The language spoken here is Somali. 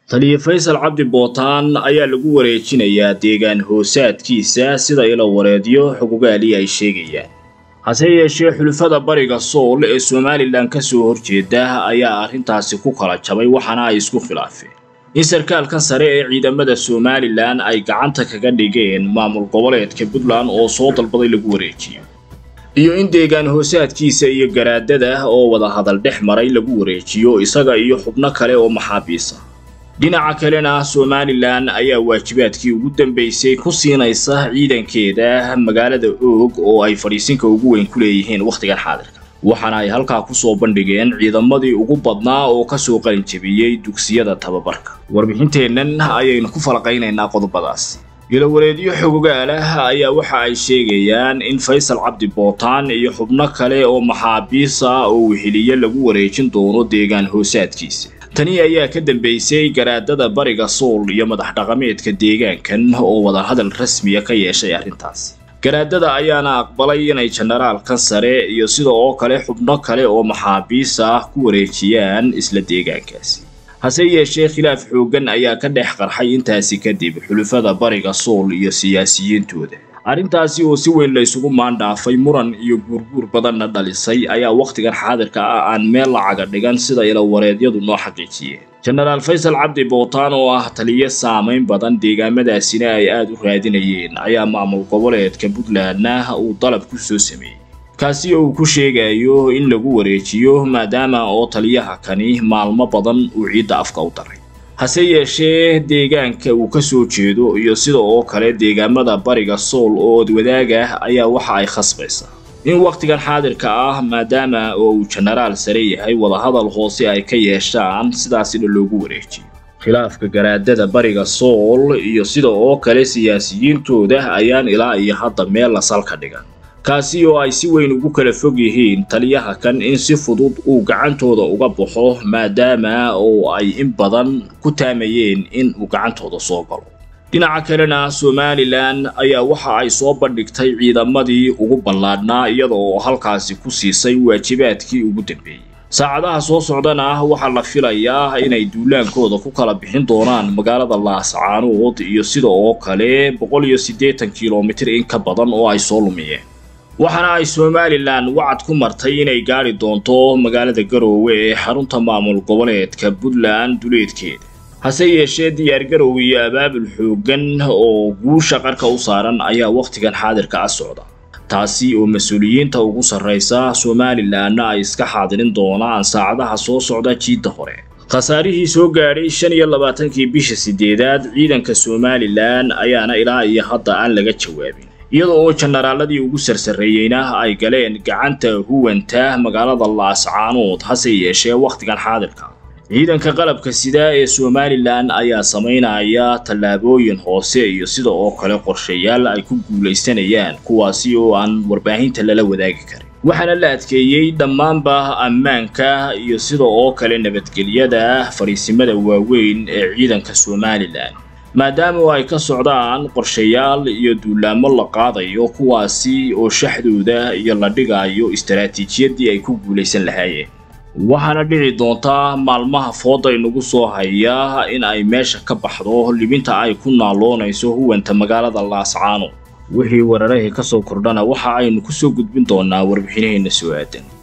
taliye faysal cabdi bootaan ayaa lagu wareejinayaa deegaan hoosaadkiisa sida ilo wareedyo xugugaali ay sheegayaan hase yeeshee xulufada bariga sool ee somalilan ka soo horjeeda ayaa arrintaasi ku kala jabay waxaana ay isku khilaafeen in sarkaalkan sare ee ciidamada somalilan ay gacanta kaga dhigeen maamul goboleedka puntland oo soo dalbaday lagu wareejiyo iyo in deegaan hoosaadkiisa iyo garaadada oo wadahadal dhex maray lagu wareejiyo isaga iyo xubno kale oo maxaabiisa dhinaca kalena somalilan ayaa waajibaadkii ugu dambaysay ku siinaysa ciidankeeda magaalada oog oo ay fadhiisinka ugu weyn ku leeyihiin wakhtigan xaadirka waxaana ay halkaa kusoo bandhigeen ciidamadii ugu badnaa oo kasoo qalin jebiyey dugsiyada tababarka warbixinteennan ayaynu ku falaqaynaynaa qodobadaasi ilowareedyo xogogaalah ayaa waxa ay sheegayaan in faysal cabdi bootaan iyo xubno kale oo maxaabiis ah oo weheliye lagu wareejin doono deegaan hoosaadkiisa tani ayaa ka dambaysay garaadada bariga sool iyo madax dhaqameedka deegaankan oo wadahadal rasmiya ka yeeshay arrintaasi garaadada ayaana aqbalay inay jenaraalkan sare iyo sida oo kale xubno kale oo maxaabiis ah ku wareejiyaan isla deegaankaasi hase yeeshee khilaaf xooggan ayaa ka dhex qarxay intaasi kadib xulufada bariga sool iyo siyaasiyiintooda arrintaasi oo si weyn la isugu maandhaafay muran iyo guurguur badanna dhalisay ayaa wakhtigan xaadirka ah aan meel lacaga dhigan sida ilawareedyadu noo xaqiijiyeen jenaraal faysal cabdi bootaan oo ah taliyo saamayn badan deegaamadaasina ay aada u raadinayeen ayaa maamul goboleedka puntlandna uu dalab ku soo sameeyey kaasi oo uu ku sheegayo in lagu wareejiyo maadaama oo taliyaha kani maalmo badan uu ciidda afka u daray hase yeeshee deegaanka uu ka soo jeedo iyo sida oo kale deegaamada bariga sool oo odwadaaga ayaa waxa ay khasbaysaa in wakhtigan xaadirka ah maadaama oo uu jenaraal sare yahay wadahadal hoose ay ka yeeshaan sidaasina loogu wareejiyo khilaafka garaadada bariga sool iyo sida oo kale siyaasiyiintooda ayaan ilaa iyo hadda meel la salka dhigan kaasi oo ay si weyn ugu kala fog yihiin taliyaha kan in si fudud uu gacantooda uga baxo maadaama oo ay in badan ku taamayeen in uu gacantooda soo galo dhinaca kalena somalilan ayaa waxa ay soo bandhigtay ciidamadii ugu ballaadhnaa iyada oo halkaasi ku siisay waajibaadkii ugu dambeeyey saacadaha soo socdana waxaa la filayaa inay duulaankooda ku kala bixin doonaan magaalada laascaanood iyo sida oo kale boqol iyo siddeetan kilomitir in ka badan oo ay soo lumiyeen waxaana ay somalilan wacad ku martay inay gaadhi doonto magaalada garoowe ee xarunta maamul goboleedka puntland duleedkeeda hase yeeshee diyaargarow iyo abaabul xooggan oo guusha qarka u saaran ayaa wakhtigan xaadirka ah socda taasi oo mas-uuliyiinta ugu sarraysa somalilanna ay iska xaadirin doonaan saacadaha soo socda jiidda hore khasaarihii soo gaadhay shan iyo labaatankii bisha sideedaad ciidanka somalilan ayaana ilaa iyo hadda aan laga jawaabin iyada oo jenaraaladii ugu sarsareeyeyna ay galeen gacanta huwanta magaalada laascaanood hase yeeshee wakhtigan xaadirka ciidanka qalabka sida ee somalilan ayaa samaynaya tallaabooyin hoose iyo sida oo kale qorshayaal ay ku guulaysanayaan kuwaasi oo aan warbaahinta lala wadaagi karin waxaana la adkeeyey dhammaanba ammaanka iyo sida oo kale nabadgelyada fariisimada waaweyn ee ciidanka somalilan maadaama ay ka socdaan qorshayaal iyo duulaamo la qaadayo kuwaasi oo shaxdooda iyo la dhigayo istaraatiijiyadii ay ku guulaysan lahaayeen waxaana dhici doontaa maalmaha fooda inagu soo haya in ay meesha ka baxdo libinta ay ku naaloonayso huwanta magaalada laascaano wixii weerarahii ka soo kordhana waxa aynu ku soo gudbin doonaa warbixinaheenna soo aadan